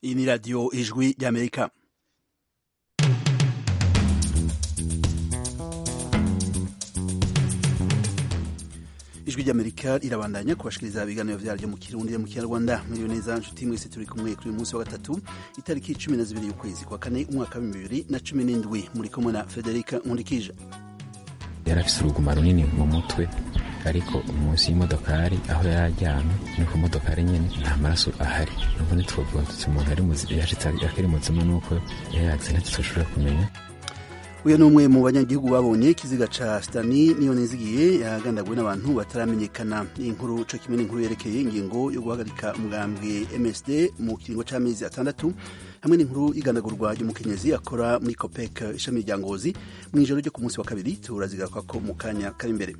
iyi ni radiyo ijwi ry'amerika ijwi ry'amerika rirabandanya kubashikiriza ibiganiro vyaryo mu kirundi mu kinyarwanda muriyo neza nshuti mwese turi kumwe kuri uyu munsi wa gatatu itariki cumi na zibiri y'ukwezi kwa kane umwaka wa bibiri na cumi n'indwi muri kumwe na federika nkurikije yari afise uruguma runini mu mutwe ariko munsi y'imodokari aho yari aryamye ni ku modokari nyene nta maraso ahari nuko ntitwovuga tuti umuntu ari muzi- yashitse akiri muzima nuko yayaze ntitushobora kumenya uyu ni umwe mu banyagihugu babonye ikiziga ca stani niyo nizigiye yagandaguwe n'abantu bataramenyekana iyi nkuru co kimwe n'inkuru yerekeye ingingo yo guhagarika umugambwe msd mu kiringo c'amezi atandatu hamwe n'inkuru y'igandagurwa ry'umukenyezi akora muri copec ishami rya ngozi mw'ijoro ryo ku munsi wa kabiri turazigarukako mu kanya kari imbere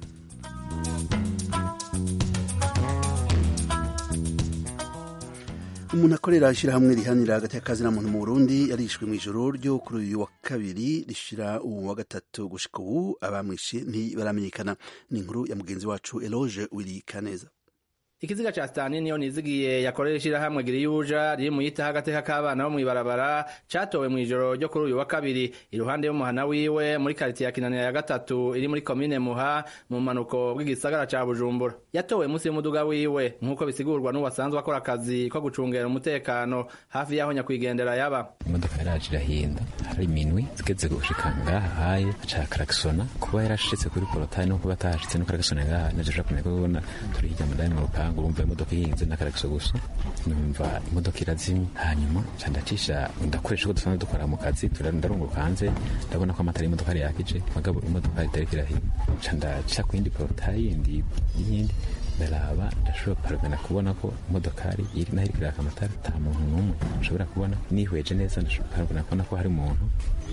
umuntu akorera ishyirahamwe rihanira hagati y'akazi na muntu mu burundi yarishwe mu ijoro ryo kuri uyu wa kabiri rishira uwu wa gatatu gushika ubu abamwishe ntibaramenyekana ni inkuru ya mugenzi wacu eloge wiri kaneza ikiziga ca sitani niyo nizigiye yakorera ishirahamwe giriyuja riri mu yita agateka k'abana bo mw'ibarabara catowe mw'ijoro ryo kuri uyu wa kabiri iruhande y'umuhana wiwe muri karitiye ya kinanira ya gatatu iri muri komine muha mu manuko bw'igisagara ca bujumbura yatowe munsi y'umuduga wiwe nk'uko bisigurwa n'uwasanzwe akora akazi ko gucungera umutekano hafi y'aho nyakwigendera yaba imodoka yaraje irahinda hari minwi zigeze gushika ngaha haye aca karakisona kuba yarashitse kuri porotani no kuba atahashitse no karakisona ngaha naje ushobora kumenya ko ubona turi hirya mu ndani mu rupangu urumva imodoka ihinze na karakiso gusa numva imodoka irazimye hanyuma nca ndacisha ndakoresha uko dusanzwe dukora mu kazi tura- ndarunguruka hanze ndabona ko amatara y'imodoka yari yakije mugabo imodoka itariko irahima nca ndaca ku yindi porotari yindi y'iyindi ndaraba ndashobora paragana kubona ko imodokari iri naho iriko iraka amatara ata muntu n'umwe nshobora kubona nihweje neza ndashobora paragana kubona ko hari umuntu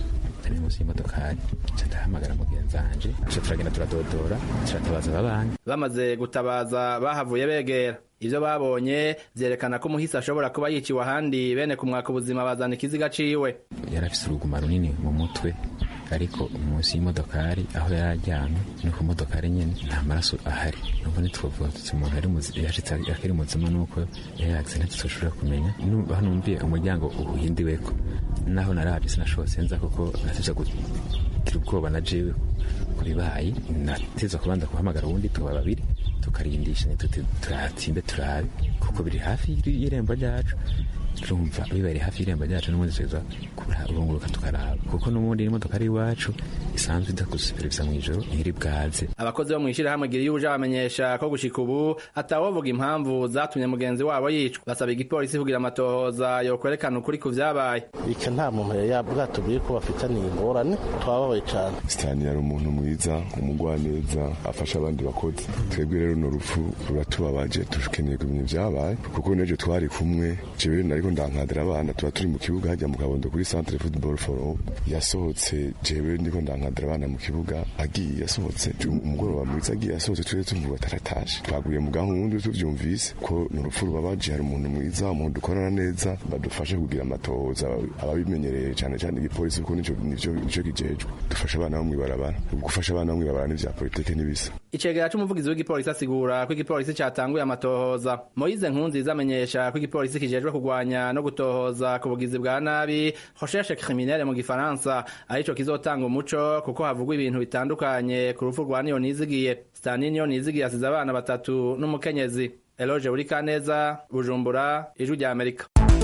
ari munsi y'imodokari nca ndahamagara mugenzi wanje nca turagenda turadodora turatabaza ababanyi bamaze gutabaza bahavuye begera ivyo babonye vyerekana ko umuhisi ashobora kuba yiciwe ahandi bene kumwaka ubuzima bazana ikiziga ciwe yari afise uruguma runini mu mutwe ariko munsi y'imodokari aho yari aryamye ni ku modokari nyene nta maraso ahari nuko ntitwovuga tuti umuntu ari muzi- yashitse akiri muzima nuko yayaze ntitushobora kumenya Nu- aho numviye umuryango uhindiweko naho naravye sinashobotse nza kuko natevye kugira ubwoba na jewe kubibaye nateza kubanza guhamagara uwundi tuba babiri tukarindisha tuti turatsimbe turabe kuko biri hafi y'irembo ryacu turumva bibereye hafi y'irembo ryacu n'ubundi tuza kurunguruka tukaraba kuko n'ubundi imodoka ari iwacu isanzwe idakusuperevisa mu ijoro ntiri bwaze abakozi bo mw'ishirahamwe giriyuja bamenyesha ko gushika ubu atawovuga impamvu zatumye mugenzi wabo yicwa basaba igipolisi kugira amatohoza yokwerekana ukuri ku vyabaye ika nta muntu yari yabwatubwiye ko bafitaniye ingorane twababaye cyane sitani yari umuntu mwiza umugwaneza afasha abandi bakozi twebwe rero no rupfu ruratubabaje dukeneye kumenya ibyabaye kuko n'ejo twari kumwe jewe nariko ndankadira abana tuba turi mu kibuga hajya mu kabondo kuri centre football forum yasohotse jewe ndiko ndankadira abana mu kibuga agiye yasohotse umugoroba mwiza agiye yasohotse tuje tumvuga ataratashe twaguye mu gahunda tuvyumvise ko ni urupfu rubabaje hari umuntu mwiza umuntu dukorana neza badufashe kugira amatohoza ababimenyereye cyane cyane igipolisi kuko nico nico nico kijejwe dufasha abana bo mw'ibarabara gufasha abana bo mw'ibarabara n'ivya politike n'ibisa icegera c'umuvugizi w'igipolisi asigura ko igipolisi catanguye amatohoza moyize nkunziza amenyesha ko igipolisi kijejwe kugwanya no gutohoza ku bugizi bwa nabi recherche criminelle mu gifaransa arico kizotanga umuco kuko havugwa ibintu bitandukanye ku rupfu rwa niyo nizigiye stani niyo nizigiye asize abana batatu n'umukenyezi eloge buri kaneza bujumbura ijwi rya amerika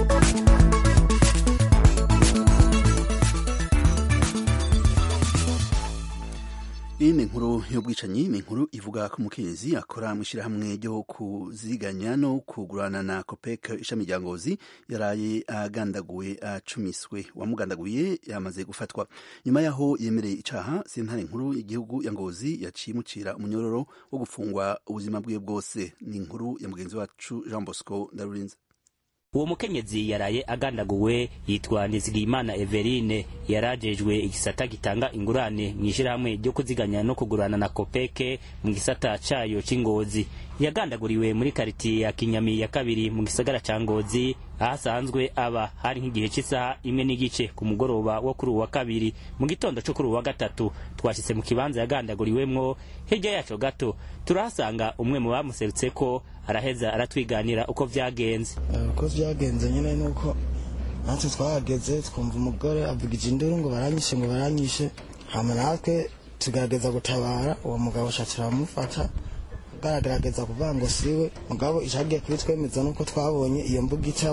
iyi ni inkuru y'ubwicanyi ni inkuru ivuga ko umukenyezi akora mu ishyirahamwe ryo kuziganya no kugurana na copec ishami rya ngozi yaraye agandaguwe acumiswe uwamugandaguye yamaze gufatwa nyuma y'aho yemereye icaha sentare nkuru y'igihugu ya ngozi yaciye imucira umunyororo wo gufungwa ubuzima bwiwe bwose ni inkuru ya mugenzi wacu jean bosco ndarurinze uwo mukenyezi yaraye agandaguwe yitwa nizigiyimana everine yarajejwe igisata gitanga ingurane mu ishyirahamwe ryo kuziganya no kugurana na kopeke mu gisata cayo c'ingozi yagandaguriwe muri karitiye ya kinyami ya kabiri mu gisagara ca ngozi ahasanzwe aba hari nk'igihe cy'isaha imwe n'igice ku mugoroba wo kuri uwa kabiri mu gitondo cyo kuri uwa gatatu twashitse mu kibanza yagandaguriwemwo hirya yaco gato turahasanga umwe mu bamuserutse ko araheza aratwiganira uko vyagenze uko vyagenze nyine nuko natwe twahageze twumva umugore avugije induru ngo baranyishe ngo baranyishe hama natwe tugerageza gutabara uwo mugabo shacu turamufata agaragaza kuvuga ngo siwe mugabo ishagiye kuri twemeza nuko twabonye iyo mbuga ica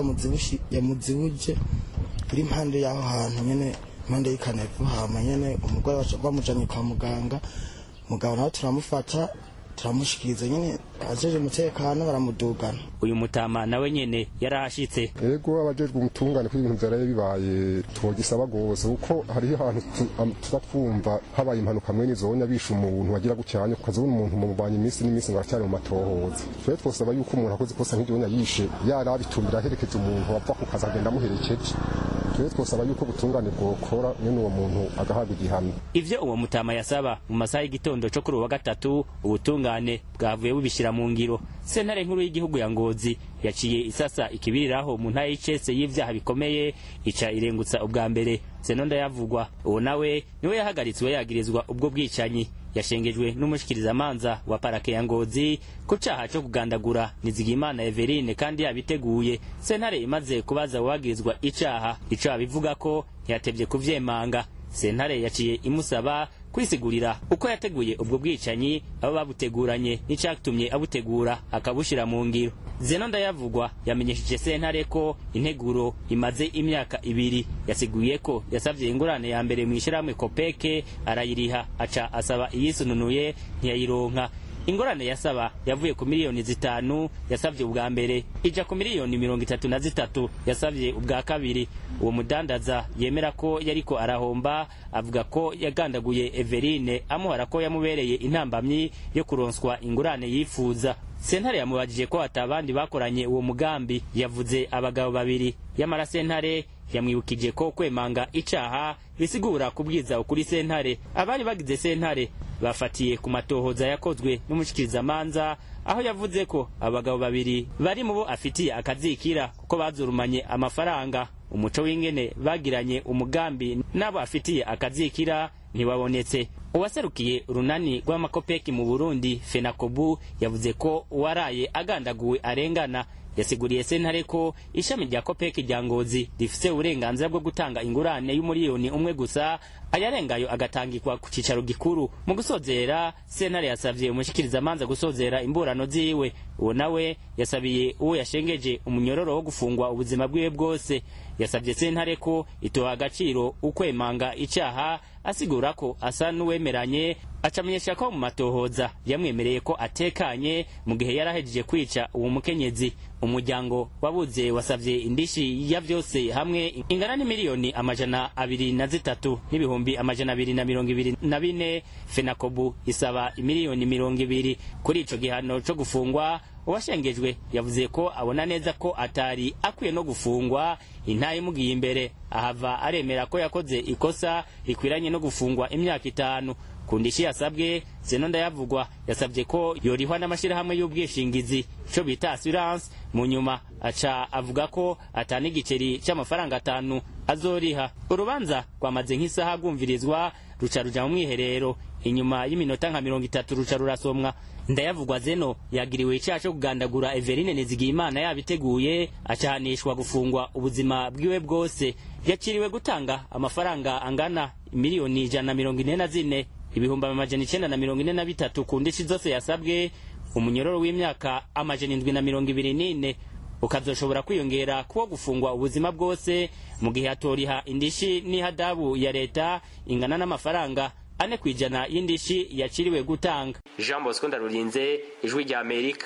yamuzibuje iri impande y'aho hantu nyene impande y'ikanevu hama nyene umugore bamujanye kwa muganga mugabo nawe turamufata turamushikiriza nyene ajeje umutekano baramudugana uyu mutama nawe nyene yarahashitse ego abajejwe umutungane ko ibintu vyaraye bibaye twogisaba gose kuko hariho ahantu tuza twumva habaye impanuka mwene izonya bishe umuntu wagira gucyanya ukazabona umuntu mumubanye iminsi n'iminsi ngo aracyari mu matohoza twe twosaba yuko umuntu akoze ikosa nk'iryonya yishe yarabitumbira aherekeje umuntu wapfa ku kazi agenda amuherekeje twe twosaba yuko ubutungane bwokora nyene uwo muntu agahabwa igihano ivyo uwo mutama yasaba mu masaha y'igitondo co kuri uwa gatatu ubutungane bwavuye bubishira mu ngiro sentare nkuru y'igihugu ya ngozi yaciye isasa ikibiriraho mu ntara y'icese y'ivyaha bikomeye ica irengutsa ubwa mbere zenonda yavugwa uwo nawe niwe yahagaritswe yagirizwa ubwo bwicanyi yashengejwe n'umushikirizamanza wa parake ya ngozi ku caha co kugandagura nizigimana everine kandi yabiteguye sentare imaze kubaza uwagirizwa icaha ico abivuga ko ntiyatevye kuvyemanga sentare yaciye imusaba kwisigurira uko yateguye ubwo bwicanyi abo babuteguranye n'icatumye abutegura akabushira mu ngiro zeno ndayavugwa yamenyesheje sentare ko integuro imaze imyaka ibiri yasiguye ko yasavye ingurane ya mbere mu ishirahamwe kopeke arayiriha aca asaba iyisununuye ntiyayironka ingorane yasaba yavuye ku miliyoni zitanu yasavye ubwa mbere ija ku miliyoni mirongo itatu na zitatu yasavye ubwa kabiri uwo mudandaza yemera ko yariko arahomba avuga ko yagandaguye everine amuhara ko yamubereye intambamyi yo kuronswa ingurane yifuza sentare yamubajije ko atabandi bakoranye uwo mugambi yavuze abagabo babiri yamara sentare yamwibukije ko kwemanga icaha bisigura kubwiza ukuri sentare abari bagize sentare bafatiye ku matohoza yakozwe n'umushikirizamanza aho yavuze ko abagabo babiri bari mu bo afitiye akazikira kuko bazurumanye amafaranga umuco w'ingene bagiranye umugambi n'abo afitiye akazikira ntibabonetse uwaserukiye urunani rw'amakopeki mu burundi fenakobu yavuze ko uwaraye agandaguwe arengana yasiguriye sentare ko ishami rya kopeki rya ngozi rifise uburenganzira bwo gutanga ingurane y'umuriyoni umwe gusa ayarengayo agatangirwa ku cicaro gikuru mu gusozera sentare yasavye umushikirizamanza gusozera imburano ziwe uwo nawe yasabiye uwo yashengeje umunyororo wo gufungwa ubuzima bwiwe bwose yasavye sentare ko itoha agaciro ukwemanga icaha asigura ko asa n'uwemeranye acamenyesha ko mu matohoza yamwemereye ko atekanye mu gihe yarahejeje kwica uwo mukenyezi umuryango wabuze wasavye indishi ya vyose hamwe ingana n'imiliyoni amajana abiri na zitatu n'ibihumbi amajana abiri na mirongo ibiri na bine fenakobu isaba imiliyoni mirongo ibiri kuri ico gihano co gufungwa uwashengejwe yavuze ko abona neza ko atari akwiye no gufungwa intaye imugiye imbere ahava aremera ko yakoze ikosa rikwiranye no gufungwa imyaka itanu ku ndishi yasabwe zeno ndayavugwa yasabye ko yorihwa n'amashyirahamwe y'ubwishingizi ico bita assurance mu nyuma aca avuga ko atana igiceri c'amafaranga atanu azoriha urubanza rwamaze nk'isaha rwumvirizwa ruca ruja mu mwiherero inyuma y'iminota nka mirongo itatu ruca rurasomwa ndayavugwa zeno yagiriwe icyaha cyo kugandagura everine nizigiyimana yabiteguye acahanishwa gufungwa ubuzima bwiwe bwose yakiriwe gutanga amafaranga angana miliyoni ijana na mirongo ine na zine ibihumbi amajana icenda na mirongo ine na bitatu ku ndishi zose yasabwe umunyororo w'imyaka amajana indwi na mirongo ibiri n'ine ukazoshobora kwiyongera kuwo gufungwa ubuzima bwose mu gihe atoriha indishi n'ihadabu ya leta ingana n'amafaranga ane ku ijana y'indishi yaciriwe gutanga jean bosco ndarurinze ijwi rya amerika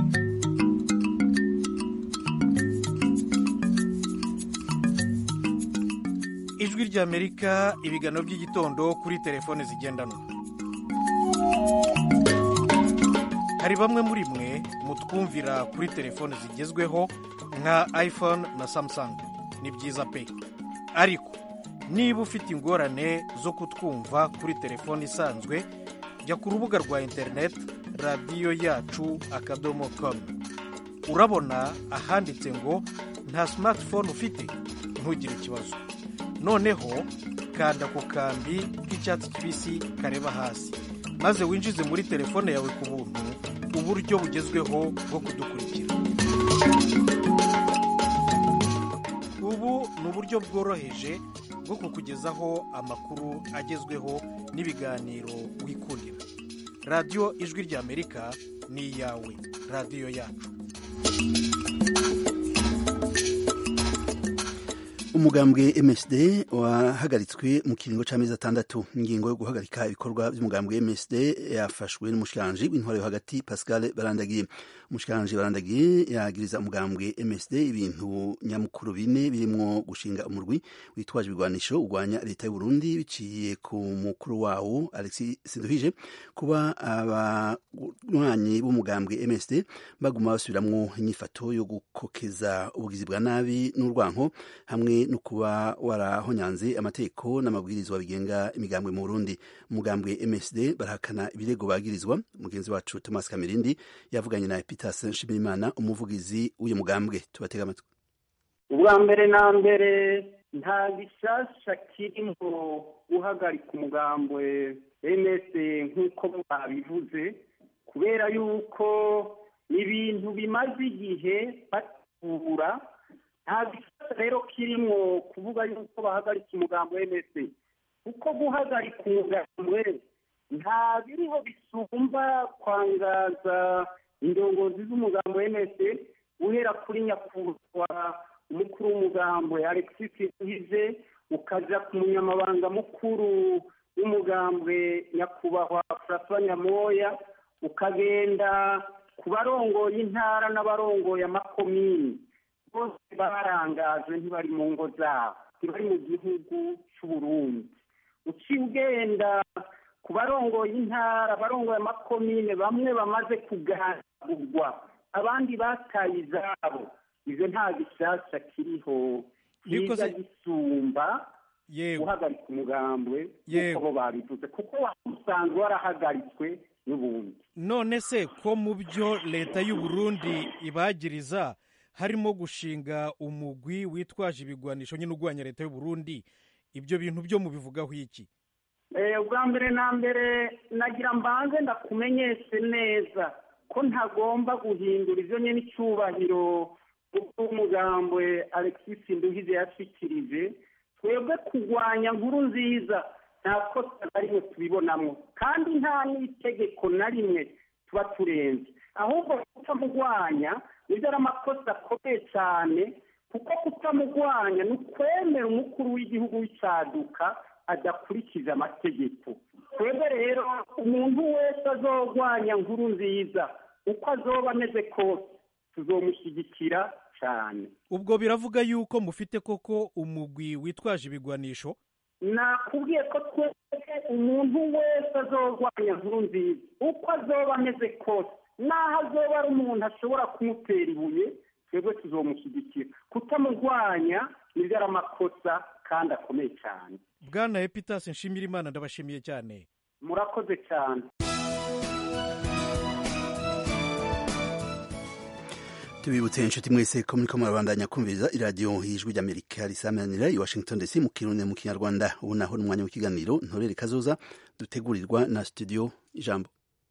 ijwi rya amerika ibiganiro by'igitondo kuri telefone zigendanwa hari bamwe muri mwe mutwumvira kuri telefone zigezweho nka iphone na samsung ni byiza pe ariko niba ufite ingorane zo kutwumva kuri telefone isanzwe jya ku rubuga rwa interineti radiyo yacu akadomo komu urabona ahanditse ngo nta simatifone ufite ntugire ikibazo noneho kanda ku kambi k'icyatsi kibisi kareba hasi maze winjize muri telefone yawe ku buntu uburyo bugezweho bwo kudukurikira ubu ubu ni uburyo bworoheje bwo kukugezaho amakuru agezweho n'ibiganiro wikundira radiyo ijwi ry'amerika ni iyawe radiyo yacu umugambwe MSD wahagaritswe mu kiringo c'amezi atandatu ingingo yo guhagarika ibikorwa by'umugambwe MSD yafashwe n'umushikiranje w'intwaro yo hagati Pascal Barandagiye umushikiranje Barandagiye yagiriza umugambwe MSD ibintu nyamukuru bine birimwo gushinga umurwi witwaje ibigwanisho urwanya leta y'u Burundi biciye ku mukuru wawo Alexis Sinduhije kuba abanywanyi b'umugambwe MSD baguma basubiramwo inyifato yo gukokeza ubugizi bwa nabi n'urwanko hamwe no kuba warahonyanze amategeko n'amabwirizwa bigenga imigambwe mu Burundi umugambwe MSD barahakana ibirego bagirizwa mugenzi wacu Thomas Kamirindi yavuganye na Epitas Nshimirimana umuvugizi w'uyu mugambwe tubatega amatwi ubwa mbere na mbere nta gishasha kirimo guhagarika umugambwe MS nk'uko babivuze kubera yuko ibintu bimaze igihe batura nta gishasha rero kirimo kuvuga yuko bahagarika umugambo MS kuko guhagarika umugambwe nta biriho bisumba kwangaza indongozi z'umugambo MS uhera kuri nyakubahwa umukuru w'umugambwe Alexis Hize ukaja ku munyamabanga mukuru w'umugambwe nyakubahwa François Nyamoya ukagenda ku barongoye intara n'abarongoye amakomini bose barangajwe ntibari mu ngo zabo ntibari mu gihugu c'uburundi uciye ugenda ku barongoye intara abarongoye amakomine bamwe bamaze kuganirwa abandi bataye izabo ivyo nta gishasha kiriho kiza gisumba guhagarika umugambwe nk'uko bo babivuze kuko usanzwe warahagaritswe n'ubundi none se ko mu byo leta y'u Burundi ibagiriza harimo gushinga umugwi witwaje ibigwanisho nyine urwanya leta y'u Burundi ibyo bintu byo mubivugaho iki ubwa mbere na mbere nagira mbanze ndakumenyeshe neza ko ntagomba guhindura ibyo nyine icyubahiro umugambwe alexis nduhize yashikirije twebwe kurwanya nkuru nziza nta kosa na rimwe tubibonamo kandi nta n'itegeko na rimwe tuba turenze ahubwo kutamurwanya nibyo ari amakosa akomeye cyane kuko kutamurwanya ni ukwemera umukuru w'igihugu w'icyaduka adakurikije amategeko twebwe rero umuntu wese azorwanya nkuru nziza uko azoba ameze kose tuzomushyigikira cyane ubwo biravuga yuko mufite koko umugwi witwaje ibigwanisho nakubwiye ko twese umuntu wese azorwanya nkuru nziza uko azoba ameze kose n'aho azoba ari umuntu ashobora kumutera ibuye twebwe tuzomushyigikira kutamurwanya nibyo ari amakosa kandi akomeye cyane bwana epitasi nshimira imana ndabashimiye cyane murakoze cyane tubibutse inshuti mwese ko muriko murabandanya kumviriza iradiyo y'ijwi ry'amerika risamanira i washington dc mu kirundi mu kinyarwanda ubu naho ni umwanya w'ikiganiro ntorere kazoza dutegurirwa na studio ijambo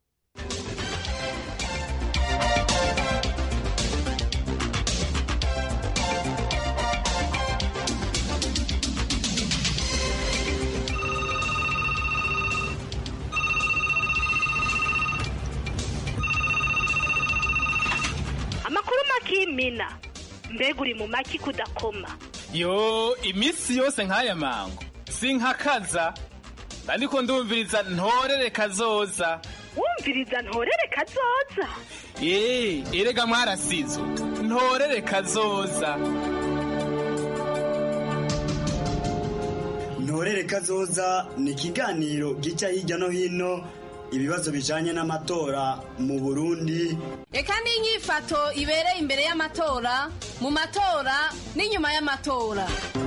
amakuru makimina mbega uri mu maki kudakoma yo iminsi yose nk'aya mango sinkakaza ariko ndumviriza ntorere kazoza wumviriza ntorere kazoza yeee erega mwarasizo ntorere kazoza ntorere kazoza ni ikiganiro gica hirya no hino ibibazo bijanye n'amatora mu burundi reka n'inyifato ibereye imbere y'amatora mu matora n'inyuma y'amatora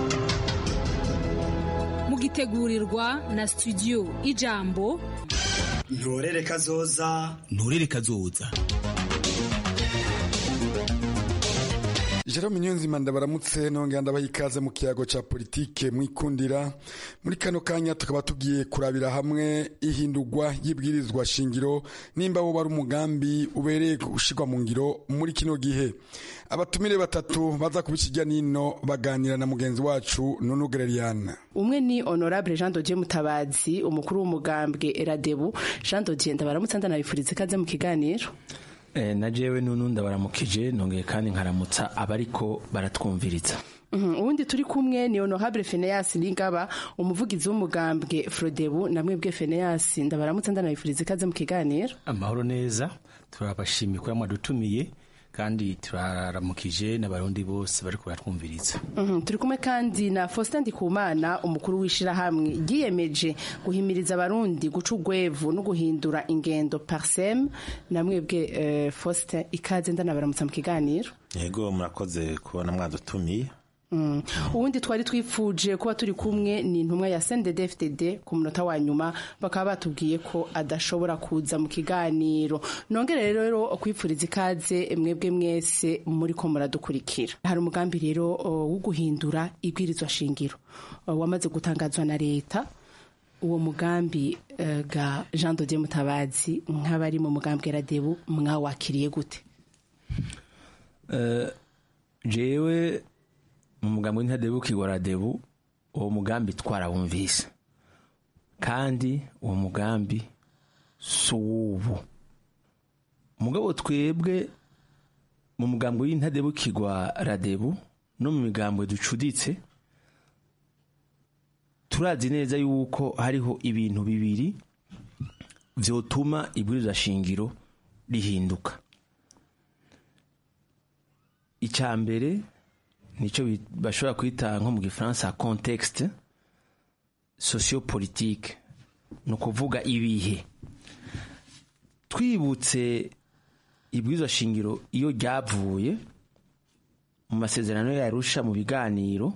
mugitegurirwa na studio ijambo ntorere kazoza ntorere kazoza Jerome Niyonzima ndabaramutse nongera ndabaha ikaze mu kiyago ca politike mwikundira muri kano kanya tukaba tugiye kurabira hamwe ihindurwa y'ibwirizwa shingiro nimba wo bari umugambi ubereye gushirwa mu ngiro muri kino gihe abatumire batatu baza kubikijya nino baganira na mugenzi wacu Nunu Gereriana umwe ni honorable Jean Dodier Mutabazi umukuru w'umugambwe Eradebu Jean Dodier ndabaramutse ndanabifuriza ikaze mu kiganiro Eh, na jewe nunu ndabaramukije nongeye kandi nkaramutsa abariko baratwumviriza Mhm, uwundi turi kumwe ni honorable Phineas Ningaba umuvugizi w'umugambwe Frodebu namwe bwe Phineas ndabaramutse ndanabifuriza ikaze mu kiganiro amahoro neza turabashimiye ko mwadutumiye kandi turaramukije n'abarundi bose bariko baratwumviriza Mhm, turi kumwe kandi na Faustin Ndikumana umukuru w'ishirahamwe ryiyemeje guhimiriza abarundi guca urwevu no guhindura ingendo parsem namwe bwe eh, Faustin ikaze ndanabaramutsa mu kiganiro yego murakoze kubona mwadutumiye Mm. uwundi twari twifuje kuba turi kumwe ni intumwa ya CNDD-FDD ku munota wa nyuma bakaba batubwiye ko adashobora kuza mu kiganiro nongere rero kwipfuriza ikaze mwebwe mwese muri ko muradukurikira hari umugambi rero o, wo guhindura ibwirizwa shingiro o, wamaze gutangazwa na leta uwo mugambi eh, ga Jean Dodier Mutabazi nk'abari mu mugambi Radebu mwawakiriye gute Eh, jewe mu mugambi w'intadebu kigora debu uwo mugambi twarawumvise kandi uwo mugambi si uw'ubu mugabo twebwe mu mugambi w'intadebu kigwa radebu no mu migambwe ducuditse turazi neza yuko hariho ibintu bibiri vyotuma ibwirizwa shingiro rihinduka icya mbere nicyo bi- bashobora kwita nko mu gifaransa contexte sociopolitique ni ukuvuga ibihe twibutse ibwirizwa shingiro iyo ryavuye mu masezerano yarusha mu biganiro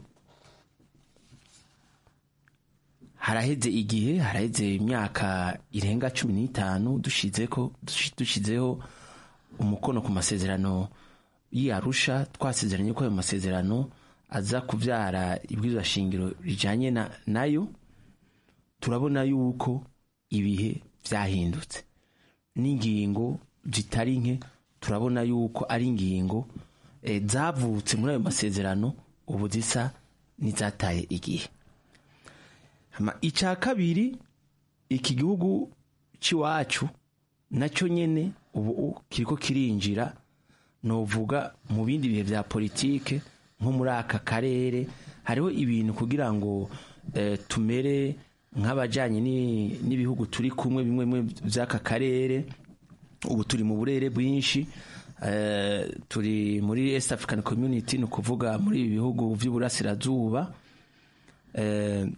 haraheze igihe haraheze imyaka irenga cumi n'itanu dushizeko dushizeho umukono ku masezerano y'arusha twasezeranye ko ayo masezerano aza kubyara ibwirizwa shingiro rijanye na, nayo turabona yuko ibihe byahindutse n'ingingo zitari nke turabona yuko ari ingingo eh, zavutse muri ayo masezerano ubu zisa n'izataye igihe Hama icya kabiri iki gihugu cy'iwacu nacyo nyene ubu kiriko kirinjira novuga mu bindi bihe bya politike nko muri aka karere hariho ibintu kugira ngo eh, tumere nk'abajyanye ni- n'ibihugu turi kumwe bimwe bimwe by'aka karere ubu turi mu burere bwinshi eh, turi muri East African Community ni ukuvuga muri ibi bihugu by'uburasirazuba eh,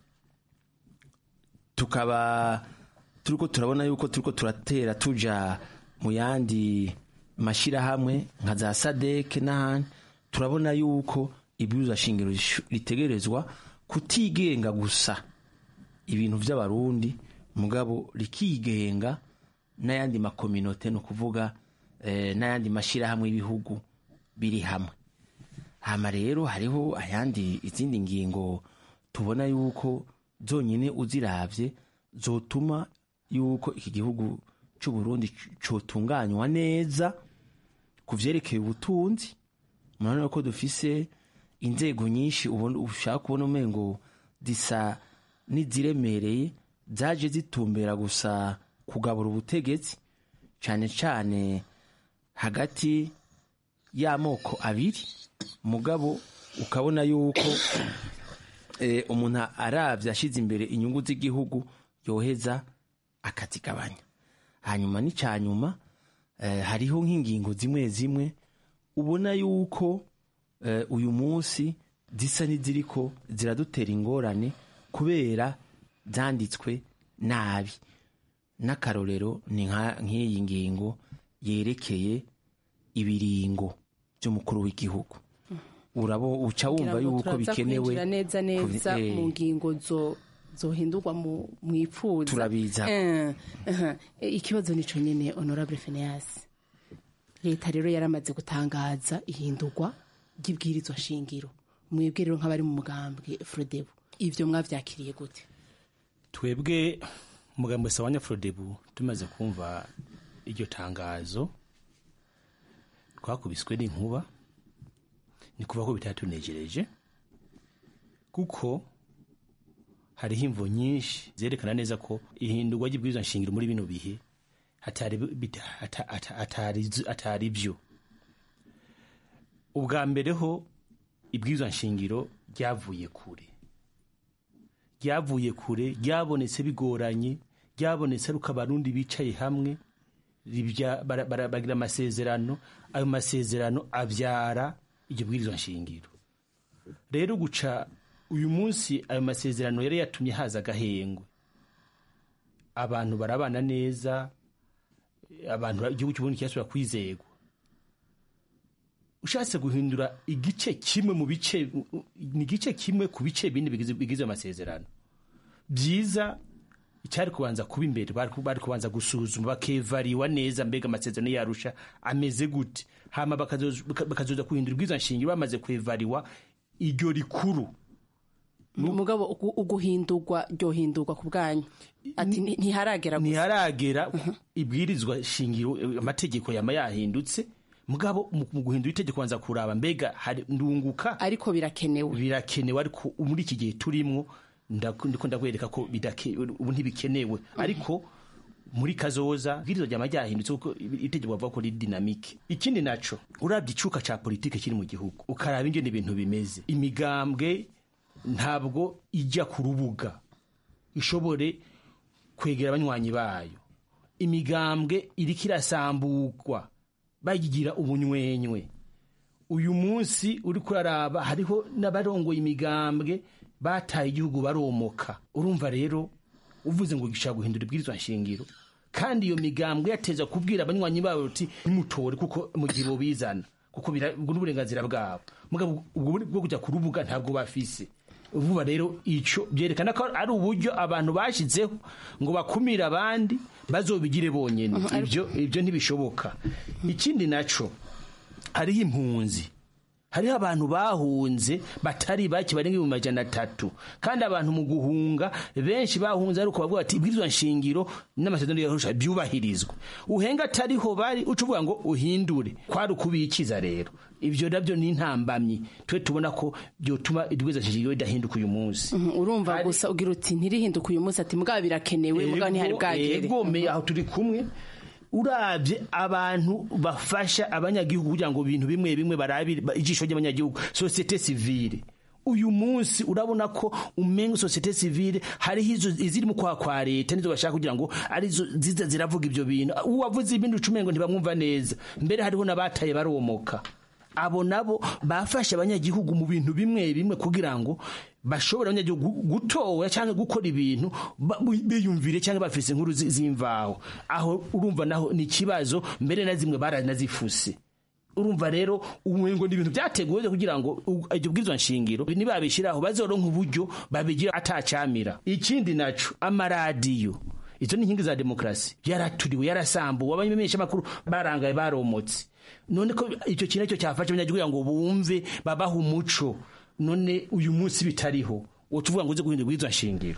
tukaba turiko turabona yuko turiko turatera tuja mu yandi mashyirahamwe nka za sadeke n'ahandi turabona yuko ibwirizwa shingiro rishu- ritegerezwa kutigenga gusa ibintu by'abarundi mugabo rikigenga n'ayandi makominote ni ukuvuga eh, n'ayandi mashyirahamwe y'ibihugu biri hamwe hama rero hariho ayandi izindi ngingo tubona yuko zonyine uziravye zotuma yuko iki gihugu cy'u Burundi c- cotunganywa neza ku vyerekeye ubutunzi murabona ko dufise inzego nyinshi ubona ushaka kubona umengo zisa n'iziremereye zaje zitumbera gusa kugabura ubutegetsi cyane cyane hagati y'amoko abiri mugabo ukabona yuko eh, umuntu aravye ashize imbere inyungu z'igihugu yoheza akazigabanya hanyuma n'icyanyuma eh, hariho nk'ingingo zimwe zimwe ubona yuko eh, uyu munsi zisa n'iziriko ziradutera ingorane kubera zanditswe nabi n'akarorero ni nka- nk'iyi ngingo yerekeye ibiringo by'umukuru w'igihugu urabo uca wumva Kugira ngo yuko turaza bikenewe kwinjira neza neza ku- eh, mu ngingo zo zohindurwa mu mwipfuza Turabiza. Eh, aha. Eh, ikibazo nico nyene honorable Phineas leta rero yaramaze gutangaza ihindurwa ry'ibwirizwa shingiro mwebwe rero nk'abari mu mugambwe frodebu ivyo mwavyakiriye gute twebwe umugambi wese wa nyafrodebu tumaze kumva iryo tangazo twakubiswe n'inkuba ni kuva ko bitatunejereje kuko hariho imvo nyinshi zerekana neza ko ihindurwa ry'ibwirizwa nshingiro muri bino bihe atari bita- ata- ata- atari- atari byo ubwa mbere ho ibwirizwa nshingiro ryavuye kure ryavuye kure ryabonetse bigoranye ryabonetse ari uko abarundi bicaye hamwe ribya- bara- bara- bagira amasezerano ayo masezerano abyara iryo bwirizwa nshingiro rero guca uyu munsi ayo masezerano yari yatumye haza agahengwe abantu barabana neza abantu igihugu cy'uburundi kirasubira kwizegwa ushatse guhindura igice kimwe mu bice ni igice kimwe ku bice bine bigize bigize amasezerano byiza icyari kubanza kuba imbere bari bari kubanza gusuzuma bakevariwa neza mbega amasezerano yarusha ameze gute hama bakazoza bakazoza kuhindura ubwiza nshingiro bamaze kwevariwa iryo rikuru mugabo ugu- uguhindurwa ryohindurwa ku bwanyu ati "Nti- ntiharagera gusa." ntiharagera ibwirizwa shingiro eh, amategeko yama yahindutse mugabo mu mu guhindura itegeko banza kuraba mbega hari ndunguka ariko birakenewe birakenewe ariko muri iki gihe turimwo ndaku- ndiko ndakwereka ko bidake- ubu ntibikenewe ariko muri kazoza ibwirizwa ryama ryahindutse kuko itegeko bavuga ko riri dinamike ikindi naco urabye icuka ca politike kiri mu gihugu ukaraba ingene ibintu bimeze imigambwe ntabwo ijya ku rubuga ishobore kwegera abanywanyi bayo imigambwe iriko irasambugwa bayigira ubunywenywe uyu munsi uri kuraraba hariho n'abarongoye imigambwe bataye igihugu baromoka urumva rero uvuze ngo gishaka guhindura ibwirizwa nshingiro kandi iyo migambwe yateza kubwira abanywanyi babo uti nimutore kuko mu gihe bobizana kuko bira- ubwo n'uburenganzira bwabo mugabo ubwo bwo kujya ku rubuga ntabwo bafise vuba rero ico byerekana ko ari uburyo abantu bashizeho ngo bakumire abandi bazobigire bonyene Mhm, ariko- ibyo ibyo ntibishoboka ikindi naco hariho impunzi hariho abantu bahunze batari bake barenga ibihumbi majana atatu kandi abantu mu guhunga benshi bahunze ariko bavuga ati ibwirizwa nshingiro n'amasezerano yarusha byubahirizwe uhenga atariho bari uca uvuga ngo uhindure kwari ukubikiza rero ibyo nabyo ni intambamyi twe tubona ko byotuma ibwirizwa nshingiro ridahinduka uyu munsi Mhm, urumva gusa ugira uti ntirihinduka uyu munsi ati mugabo birakenewe mugabo ntihari bwagere egome aho turi kumwe urabye abantu bafasha abanyagihugu kugira ngo ibintu bimwe bimwe barabire ba- ijisho ry'abanyagihugu sosiyete sivile uyu munsi urabona ko umenga sosiyete sivile hariho izo iziri mu kwa kwa leta nizo bashaka kugira ngo arizo ziza ziravuga ibyo bintu uwavuze ibindi ucumengo ntibamwumva neza mbere hariho n'abataye baromoka abo nabo bafashe abanyagihugu mu bintu bimwe bimwe kugira ngo bashobore abanyagihugu gutora cyangwa gukora ibintu ba- biyumvire cyangwa bafise inkuru zi- z'imvaho aho urumva naho ni ikibazo mbere na zimwe baranazifuse urumva rero umengo ni ibintu byateguwe kugira ngo u- iryo bwirizwa nshingiro nibabishyiraho bazoronka uburyo babigira atacamira ikindi naco amaradiyo izo ni inkingi za demokarasi yaraturiwe yarasambuwe abamenyesha amakuru barangaye baromotse none ko icyo kintu cyo cyafashe abanyagihugu kugira ngo bumve babaha umuco none uyu munsi bitariho uwo tuvuga ngo uze guhindura ubwirizwa nshingiro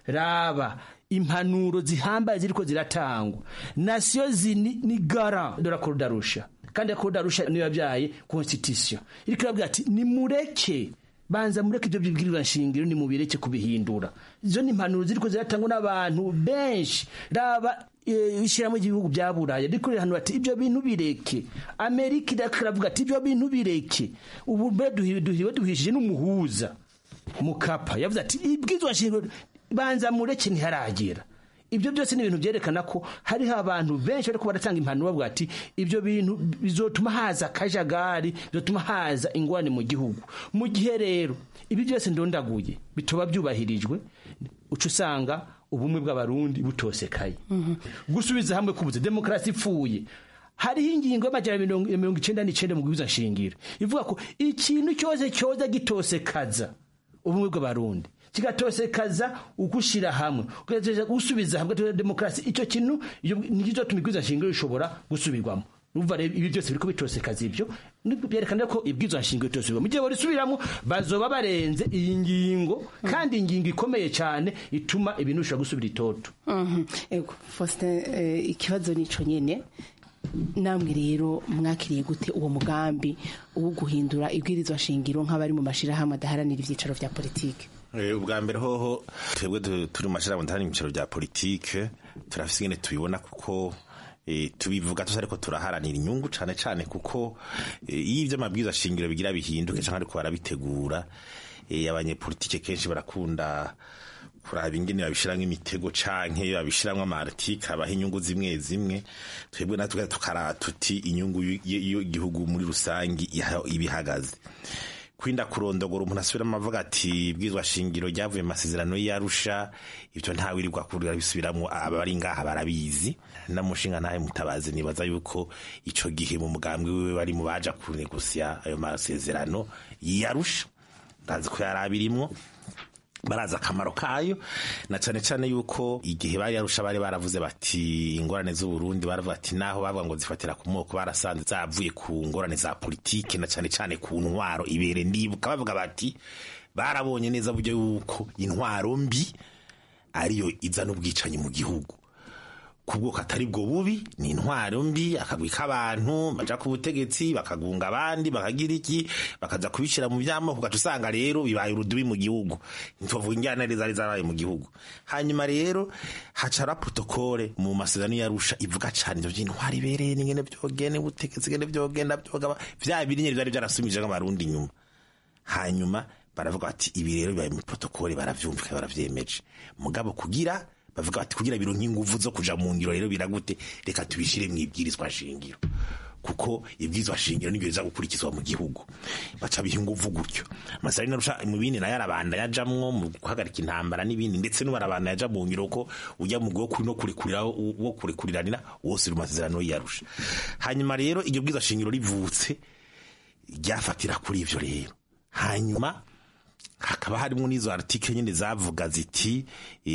raba impanuro zihambaye ziriko ziratangwa nasiyo zini ni gara de la Cour d'Arusha kandi la Cour d'Arusha niyo yabyaye constitution iriko irabwira ati nimureke banza mureke ibyo bibwirizwa nshingiro nimubireke kubihindura izo ni impanuro ziriko ziratangwa n'abantu benshi raba eh, ishyirahamwe ry'ibihugu bya buraya riko rirahanura ati ibyo bintu bireke amerika iriko iravuga ati ibyo bintu bireke ubu mbe duhi- duhiwe duhishije n'umuhuza mukapa yavuze ati ibwirizwa nshingiro banza mureke ntiharagera ibyo byose ni ibintu byerekana ko hariho abantu benshi bariko baratanga impanuro bavuga ati ibyo bintu bizotuma haza akajagari bizotuma haza ingwane mu gihugu mu gihe rero ibi byose ndondaguye bitoba byubahirijwe uca usanga ubumwe bw'abarundi butosekaye gusubiza hamwe kubuze demokarasi ipfuye hariho ingingo y'amajana mirongo mirongo icenda n'icenda mu bwiza nshingiro ivuga ko ikintu cyose cyoza gitosekaza ubumwe bw'abarundi kigatosekaza ugushira hamwe ugatosekaza gusubiza hamwe tugira demokarasi icyo kintu iyo- nikizotuma ibwiza nshingiro rishobora gusubirwamo numva rero ibi byose biriko bitosekaza ibyo nibwo byerekana ko ibwirizwa nshingiro bitosekaza mu gihe barisubiramo bazoba barenze iyi ngingo kandi ingingo ikomeye cyane ituma ibintu bishobora gusubira itoto Mhm. Ego, Faustin eh, ikibazo nico nyene namwe rero mwakiriye gute uwo mugambi wo guhindura ibwirizwa shingiro nk'abari mu mashirahamwe adaharanira ivyicaro vya politike Eh, ubwa mbere hoho twebwe tu- turi mu mashirahamwe ndahari mu bicaro bya politike turafise ingene tubibona kuko eh, tubivuga tuzi ariko turaharanira inyungu cane cane kuko eh, iyo ivyo amabwiriza shingiro bigira bihinduke canke ariko barabitegura eh, abanyepolitike kenshi barakunda kuraba ingene babishiramwo imitego canke babishiramwo amartike abaha inyungu zimwe zimwe twebwe natwe tukara tuti inyungu y- y- y'igihugu muri rusangi iha- ibihagaze kwinda kurondogora umuntu asubiramo avuga ati bwizwa shingiro ryavuye mu masezerano y'arusha ibyo ntawirirwa kurira bisubiramwo abari ngaha barabizi namushinga ntahe mutabazi nibaza yuko ico gihe mu mugambwe wiwe bari mu baja kunegusya ayo masezerano y'arusha ndazi ko yari abirimwo barazi akamaro kayo na cane cane yuko igihe bari yarusha bari baravuze bati ingorane z'uburundi baravuga ati naho bavuga ngo zifatira ku moko barasanze zavuye ku ngorane za politike na cane cane ku ntwaro ibere ndibuka bavuga bati barabonye neza buryo yuko intwaro mbi ariyo izana ubwicanyi mu gihugu ku bwoko atari bwo bubi ni intwaro mbi akagwi k'abantu baja ku butegetsi bakagunga abandi bakagira iki bakaza kubishyira mu byamoko ugaca usanga rero bibaye urudubi mu gihugu ntitwavuga injyana zari zarabaye mu gihugu hanyuma rero hacara protokole mu masezerano yarusha ivuga cane ivyo by'intwaro ibereye n'ingene vyogene ubutegetsi ngene vyogenda vyogaba vya biri nyene vyari vyarasumije nk'amarundi inyuma hanyuma baravuga bati ibi rero bibaye muri protokole baravyumvika baravyemeje mugabo kugira bavuga bati kugira bironke inguvu zo kuja mu ngiro rero biragute reka tubishire mu ibwirizwa shingiro kuko ibwirizwa shingiro nibyo biza gukurikizwa mu gihugu baca biha inguvu gutyo amasari narusha mu bindi nayo arabanda yajamwo mu guhagarika intambara n'ibindi ndetse n'ubarabanda yaja mu ngiro ko ujya mu bwo kuri no kurekurira wo kurekuriranira wose uri mu masezerano yarusha hanyuma rero iryo bwirizwa shingiro rivutse ryafatira kuri ivyo rero hanyuma hakaba harimo n'izo article nyine zavuga ziti e,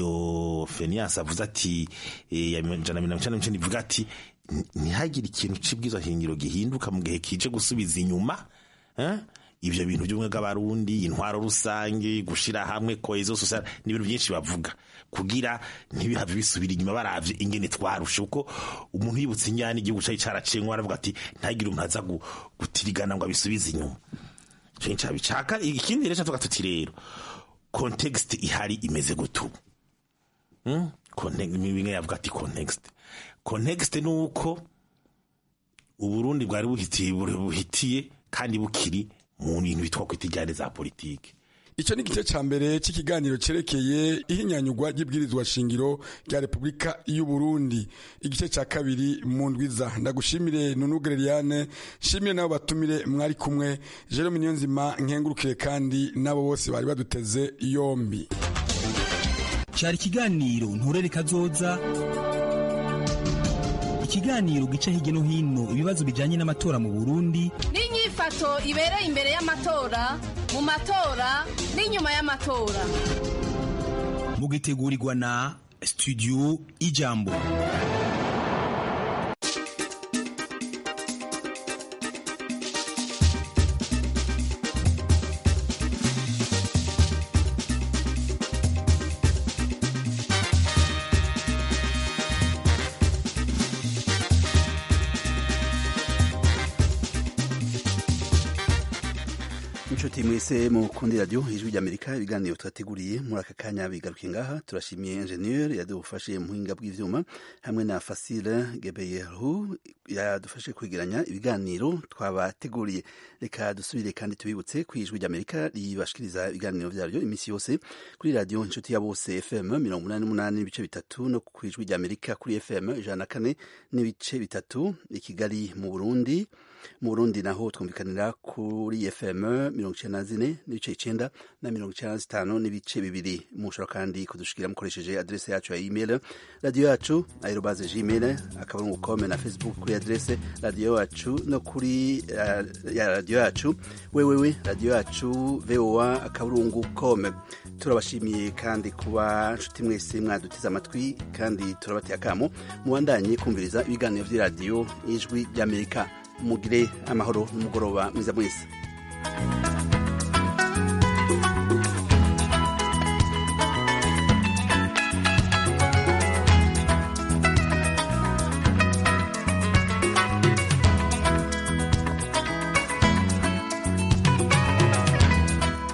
iyo Fenias avuze ati e, ya jana mirongo icenda n'icenda ivuga ati ntihagire ikintu c'ibwirizwa shingiro gihinduka mu gihe kije gusubiza inyuma eh? ivyo bintu by'ubumwe bw'abarundi intwaro rusange gushira hamwe cohesion sociale n'ibintu byinshi bavuga kugira ntibihave bisubira inyuma baravye ingene twarushe uko umuntu yibutse inyana igihugu cari caracengwa aravuga ati ntagire umuntu aza gutirigana ngo abisubize inyuma ncabicaka ikindi rero tuvuga tuti rero context ihari imeze gutubu hmm? bimwe yavuga ati context context ni uko uburundi bwari buhitiye buhitiye kandi bukiri mu bintu bitwa kwita ijyane za politike icyo ni igice cya mbere cy'ikiganiro cyerekeye ihinyanyugwa ry'ibwirizwa shingiro rya repubulika y'u Burundi igice cya kabiri mu ndwiza ndagushimire nunugre Liliane shimire nabo batumire mwari kumwe Jerome Niyonzima nkengurukire kandi nabo bose bari baduteze yombi cyari ikiganiro nturere kazoza ikiganiro gica hirya no hino ibibazo bijyanye n'amatora mu Burundi n'inyifato ibereye imbere y'amatora mu matora n'inyuma y'amatora mugitegurirwa na studio ijambo inshuti mwese mukundi radio ijwi ry'amerika ibiganiro twateguriye muri aka kanya bigaruke ngaha turashimiye ingenieur yadufashe mu buhinga bw'ivyuma hamwe na fasile gebeyehu yadufashe kwegeranya ibiganiro twabateguriye reka dusubire kandi tubibutse ku ijwi ry'amerika ribashikiriza ibiganiro vyaryo iminsi yose kuri radio inshuti ya bose fm mirongo umunani n'umunani n'ibice bitatu no ku ijwi ry'amerika kuri fm ijana na kane n'ibice bitatu i kigali mu burundi mu burundi naho twumvikanira kuri fm mirongo icenda na zine n'ibice icenda na mirongo icenda na zitanu n'ibice bibiri mushobora kandi kudushikira mukoresheje adrese yacu ya email radiyo yacu aerobaze gmail akaburungu kome na facebook kuri adrese radiyo yacu no kuri uh, ya radiyo yacu wewewe radiyo yacu voa akaburungu kome turabashimiye kandi kuba nshuti mwese mwadutiza amatwi kandi turabateye akamo mubandanye kumviriza ibiganiro by'iradiyo ijwi ry'amerika mugire amahoro n'umugoroba mwiza mwese